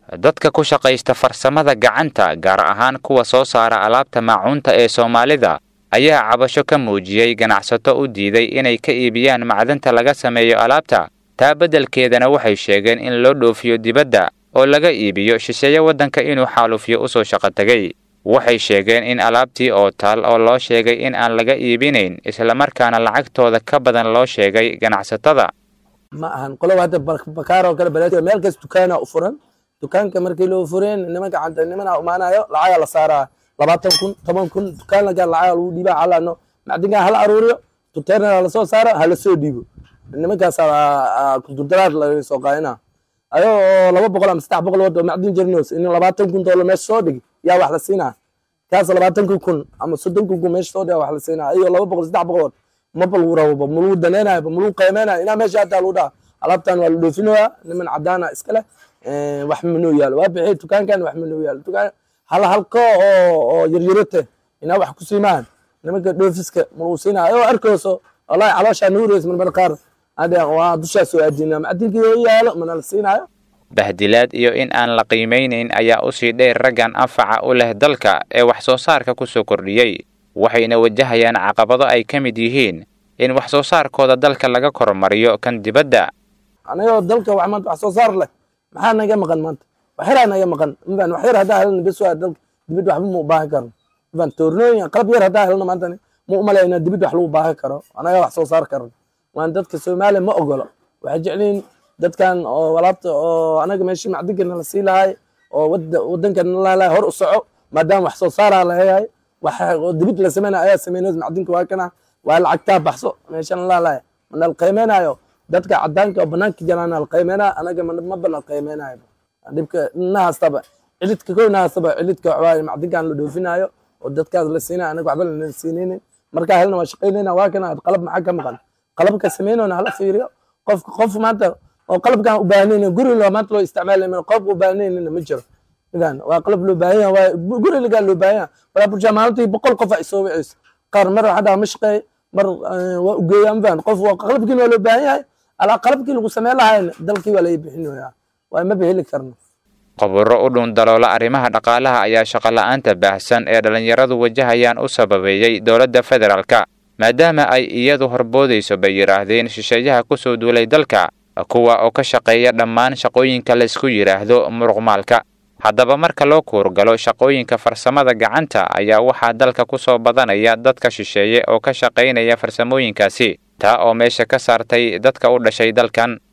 dadka ku shaqaysta farsamada gacanta gaar ahaan kuwa soo saara alaabta maacuunta ee soomaalida ayaa cabasho ka muujiyey ganacsato u diiday inay ka iibiyaan macdanta laga sameeyo alaabta taa beddelkeedana waxay sheegeen in loo dhoofiyo dibadda oo laga iibiyo shisheeye waddanka inuu xaalufiyo u soo shaqo tegay waxay sheegeen in alaabtii oo taal oo loo sheegay in aan laga iibinayn islamarkaana lacagtooda ka badan loo sheegay ganacsatada ma ahan qoloba hadda bakaar oo kale baleed meel kas dukaana u furan dukaanka markii loo fureen nimanka canta nimana imaanayo lacaga la saaraa labaatan kun toban kun dukaan lagaa lacaga lagu dhiiba calano macdinkaa hala aruuriyo tuteerna lasoo saaro hala soo dhiibo nimankaas kudurdaraar laga soo qaadina ayo oo laba boqol ama saddex boqol wado macdin jirnos in labaatan kun doolar meesha soo dhigi yaa wax la siinaa kaas labaatanka kun ama soddonka kun meesha soo dhiga wax la siinaa iyo laba boqol saddex boqol maba lagu rababa malagu danaynayo malagu qiimeynayo inaa meesha hataa lagu dhaha alaabtan waa la dhoofinoyaa niman cadaana iska leh wax manoo yaalo waa bixi dukaankan wax manoo yaalo dukaan hal halko oo oo yaryarote inaa wax ku siimaan nimanka dhoofiska malagu siinaa oo arkayso wallahi calooshaa nuureys marmar qaar hadda waa dushaa soo aadina macdinkii oo yaalo mana la siinaayo bahdilaad iyo in aan la qiimaynayn ayaa usii dheer raggan anfaca u leh dalka ee wax soo saarka ku soo kordhiyey waxayna wajahayaan caqabado ay ka mid yihiin in wax soo saarkooda dalka laga kormariyo kan dibadda anagoo dalka wax maanta wax soo saar leh maxaa naga maqan maanta waxyaraa naga maqan mafan wax yar haddaa helna bes waa dalka dibadda waxba ma u baahan karno mafan toornooyin qalab yar haddaa helna maanta ma u malayna dibadda wax lagu baahan karo anaga wax soo saar karno waan dadka soomaaliya ma ogolo waxay jecliin dadkan oo alaabta oo anaga meeshii macdinkana la sii lahay oo wadankana lalahay hor u soco maadaama wax soo saaraa lahayahay wax dibid la sameynaya ayaa sameynay macdinka waa kana waa lacagtaa baxso meeshan lalahay mana la qiimeynayo dadka cadaanka oo banaanka jalaana la qiimeynaya anaga maba la qiimeynayo dhibka nahaastaba cilidka kow nahaastaba cilidka waxbaa macdinkan la dhoofinayo oo dadkaas la siinayo anaga waxba lana siinaynin markaa helna waa shaqaynayna waa kana qalab maxaa ka maqan qalabka sameynona hala fiiriyo qofka qof maanta oo qalabkan u baahnaynin guri loo maanta loo isticmaalay qalabka u baahnaynin ma jiro idan waa qalab loo baahan yahay waa guri lagaa loo baahan yahay walaa bulshaa maalintii boqol qof ay soo wiceyso qaar mar waxaa ma shaqeey mar waa u geeyaa ma fahan qof qalabkiina waa loo baahan yahay alaa qalabkii lagu sameyn lahayn dalkii waa laga bixinoyaa waa maba heli karno qoburo u dhun daloola arrimaha dhaqaalaha ayaa shaqola'aanta baahsan ee dhallinyaradu wajahayaan u sababeeyey dowladda federaalka maadaama ay iyadu horboodayso bay yidhaahdeen shisheeyaha ku soo duulay dalka kuwa oo ka shaqeeya dhammaan shaqooyinka laysku yidhaahdo muruqmaalka haddaba marka loo kuurgalo shaqooyinka farsamada gacanta ayaa waxaa dalka ku soo badanaya dadka shisheeye oo ka shaqaynaya farsamooyinkaasi taa oo meesha ka saartay dadka u dhashay dalkan